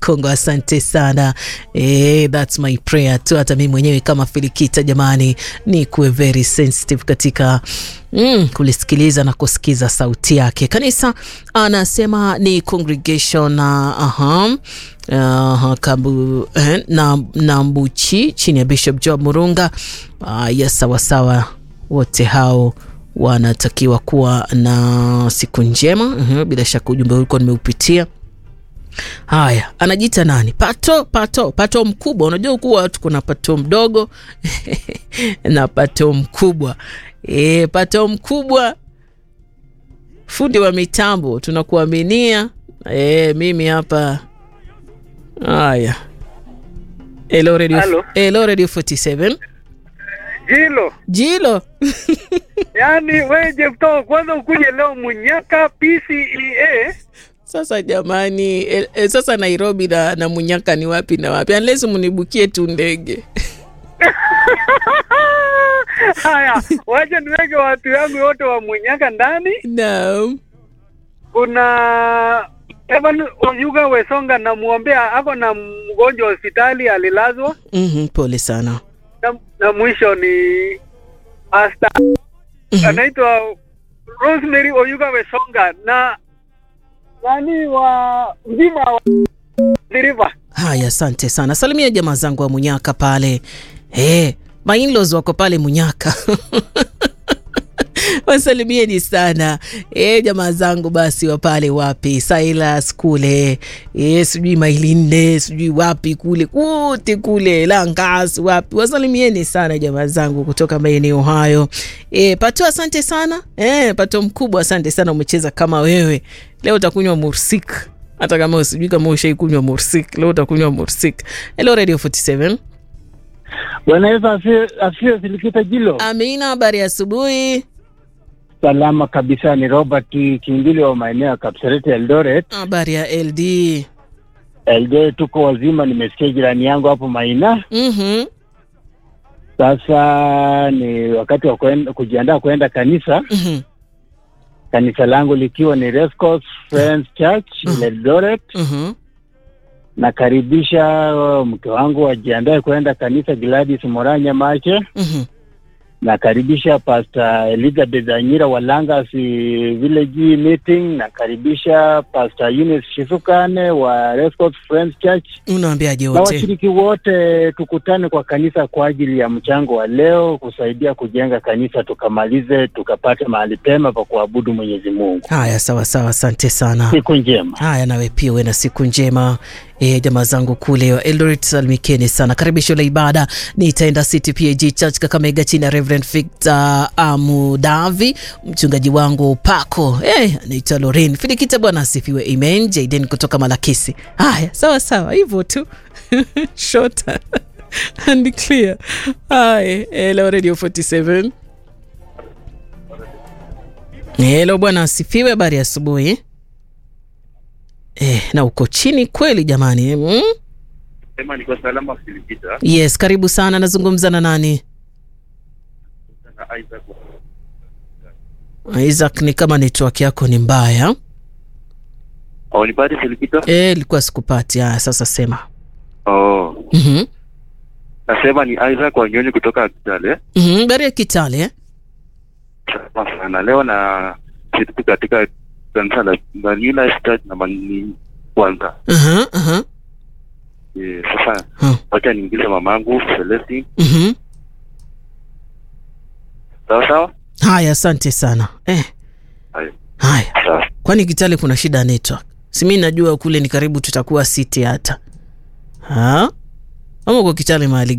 Kongo, asante sana eh, that's my prayer tu. Hata mimi mwenyewe kama Filikita jamani, ni kuwe very sensitive katika mm, kulisikiliza na kusikiza sauti yake. Kanisa anasema ni congregation uh, uh, uh, kabu, eh, na, na Mbuchi chini ya Bishop Job Murunga uh, ya sawasawa wote hao wanatakiwa kuwa na siku njema. Uhum, bila shaka ujumbe ulikuwa nimeupitia. Haya, anajiita nani? Pato, pato, pato mkubwa. Unajua kuwa watu kuna pato mdogo na pato mkubwa. E, pato mkubwa, fundi wa mitambo, tunakuaminia. E, mimi hapa. Haya, Hello Radio, Halo. Hello Radio 47 Jilo, Jilo yaani wewe Jefto, kwanza ukuje leo Munyaka PCEA. Sasa jamani, e, e, sasa Nairobi na, na Munyaka ni wapi na wapi? Unless munibukie tu ndege. Haya, wacha niweke watu yangu wote wa Munyaka ndani. Naam. Kuna Evan Oyuga Wesonga, namwombea ako na mgonjwa hospitali, alilazwa Mhm, pole sana. na, na mwisho ni Asta Mhm. anaitwa Rosemary Oyuga Wesonga na nani wa mzima wa River. Haya, asante sana. Salimia jamaa zangu wa Munyaka pale. Hey, mainlos wako pale Munyaka wasalimieni sana e, jamaa zangu basi wa pale wapi Silas kule e, sijui Mailinde sijui wapi kule kote kule Langas wapi, wasalimieni sana jamaa zangu kutoka maeneo hayo e, Pato, asante sana e, Pato mkubwa, asante sana, umecheza kama wewe leo utakunywa mursik hata kama usijui kama ushaikunywa mursik, leo utakunywa mursik. Hello Radio 47. Bwana Yesu asifiwe, asifiwe Filikita Jilo. Amina, habari ya asubuhi. Salama kabisa, ni Robert Kimbili wa maeneo ya Kapseret Eldoret. Habari ya LD. Eldoret tuko wazima, nimesikia jirani yangu hapo Maina. Mhm. Sasa ni wakati wa kuenda, kujiandaa kuenda kanisa, Mhm. kanisa langu likiwa ni Rescos Friends Church Mhm. Eldoret. Mhm. Nakaribisha uh, mke wangu ajiandae kuenda kanisa Gladys Moranya Mache. Mhm. nakaribisha Pastor Elizabeth Anyira wa Langas Village Meeting. Nakaribisha Pastor Eunice Shizukane wa Rescos Friends Church Unaambiaje na wote? washiriki wote, tukutane kwa kanisa kwa ajili ya mchango wa leo, kusaidia kujenga kanisa, tukamalize tukapate mahali pema pa kuabudu Mwenyezi Mungu. Haya, sawa sawa, asante sana. Siku njema. Haya, nawe pia uwe na siku njema. E, jamaa zangu kule wa Eldoret salimikeni sana. Karibisho la ibada nitaenda City PAG Church Kakamega chini ya Reverend Victor Amudavi, mchungaji wangu Pako e, anaitwa Lorin Filikita. Bwana asifiwe, amen. Jaden kutoka Malakisi. Haya, sawa sawa, hivyo tu short and clear. Haya, hello Radio 47. Hello, bwana asifiwe, habari ya asubuhi. Eh, na uko chini kweli jamani mm? Sema niko salama Filipita Yes, karibu sana. Nazungumza na nani? na Isaac. Isaac, ni kama network yako ni mbaya. Oh, nipate Filipita? Eh, ilikuwa sikupati. Haya, sasa sema. Oh, Mhm. nasema ni Isaac Wanyonyi kutoka Kitale. Mhm, bari ya Kitale. eh? Salama sana. Leo na shiriki katika kanisa la la New Life Church na mani kwanza. Aha, aha. Eh, sasa Huh. wacha niingize mamangu Celestine. Mhm. Sawa sawa? Haya, asante sana. Eh, Haya. haya. Sawa. Kwani Kitale kuna shida ya network? Si mimi najua kule ni karibu tutakuwa city hata. Ha? Ama uko Kitale mahali